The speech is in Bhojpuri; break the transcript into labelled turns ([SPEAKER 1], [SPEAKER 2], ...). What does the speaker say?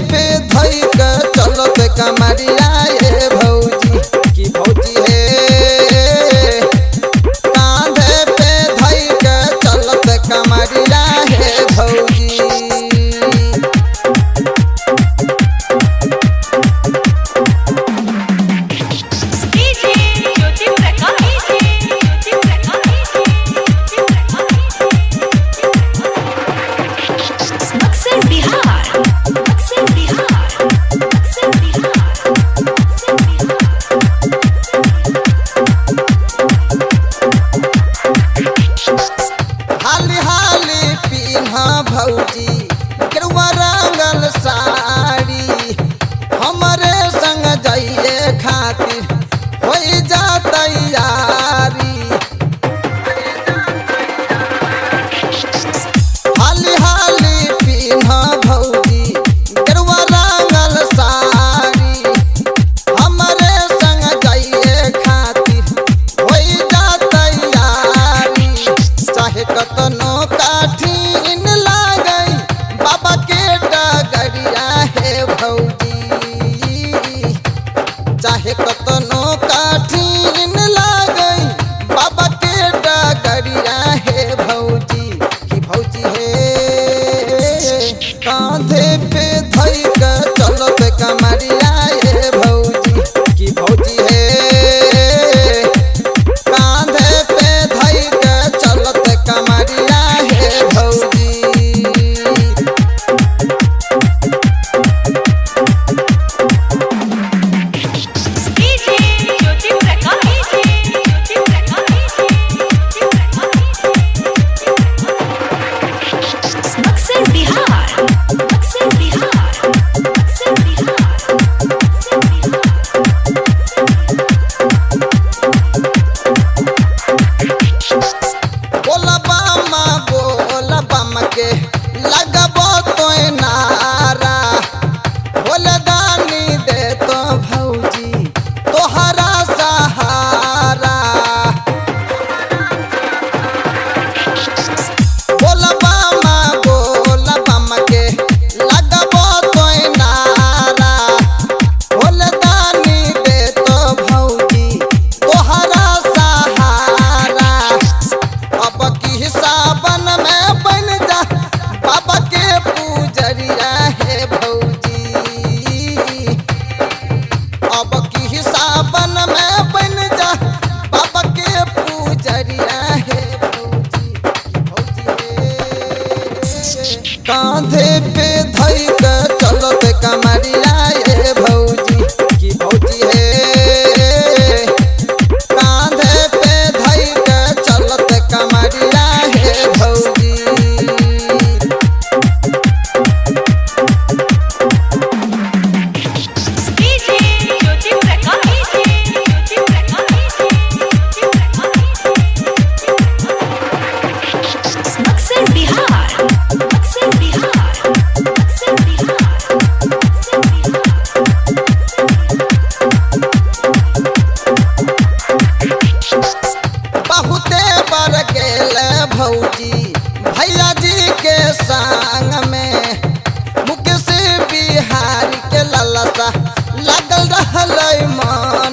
[SPEAKER 1] पे धई के चलत कमरिया ये भौजी की भौजी हे कांधे पे धई के चलत कमरिया हे भौजी
[SPEAKER 2] डीजे ज्योति प्रकाश ज्योति प्रकाश अक्सर बिहार अक्सर बिहार अक्सर बिहार अक्सर बिहार
[SPEAKER 1] हाली हाली पीन्हा भौजी केरुआ रंगल साड़ी हमरे संग जाइए खातिर हो जा तैयारी हाली हाली पीन्हा भौजी केरुआ रंगल साड़ी हमरे संग जाइए खातिर हो जा तैयारी चाहे कतनो काठिन लागई बाबा के डगरिया हे भौजी चाहे कतनो काठिन लागई बाबा के डगरिया हे भौजी की भौजी हे कांधे पे धई के चलत कमरिया हे भौजी की भौजी हे कांधे पे धई के चलत कमरिया हे भौजी
[SPEAKER 2] डीजे ज्योति प्रकाश ज्योति प्रकाश ज्योति प्रकाश अक्सर बिहार अक्सर बिहार अक्सर बिहार अक्सर बिहार
[SPEAKER 1] बोला बामा बोला बामा के लगबो तो नारा बोले दानी दे तो भौजी तोहरा सहारा बोला बामा बोला बामा के लगबो तो नारा बोले दानी दे तो भौजी तोहरा सहारा अब की सावन में बन जा बाबा के पूजरिया है भौजी अब की सावन में बन जा बाबा के पूजरिया है भौजी भौजी हे। कांधे पे धई के चलत कमरिया ये भौजी की भौजी हे कांधे पे धई के चलत कमरिया हे भौजी
[SPEAKER 2] डीजे ज्योति प्रकाश ज्योति प्रकाश ज्योति प्रकाश अक्सर बिहार अक्सर बिहार अक्सर बिहार अक्सर बिहार
[SPEAKER 1] बहुते बर गेल भौजी भैया जी के संग में मुकेश बिहारी के ललसा लगल रहल मन